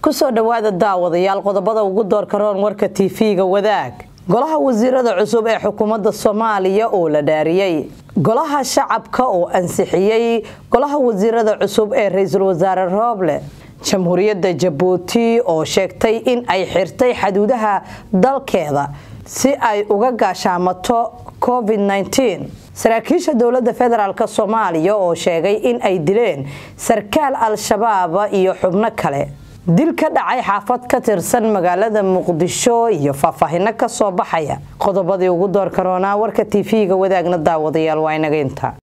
kusoo dhowaada daawadayaal qodobada ugu doorka roon warka tv-ga wadaag golaha wasiirada cusub ee xukuumadda soomaaliya oo la dhaariyey golaha shacabka oo ansixiyey golaha wasiirada cusub ee ra-iisul wasaare rooble jamhuuriyadda jabuuti oo sheegtay in ay xirtay xaduudaha dalkeeda si ay uga gaashaamato covid-19 saraakiisha dowladda federaalk soomaaliya oo sheegay in ay dileen sarkaal al-shabaab iyo xubno kale dil ka dhacay xaafad ka tirsan magaalada muqdisho iyo faahfaahino kasoo baxaya qodobadii ugu doorka roonaa warka tv-ga wadaagna daawadayaal waa inaga inta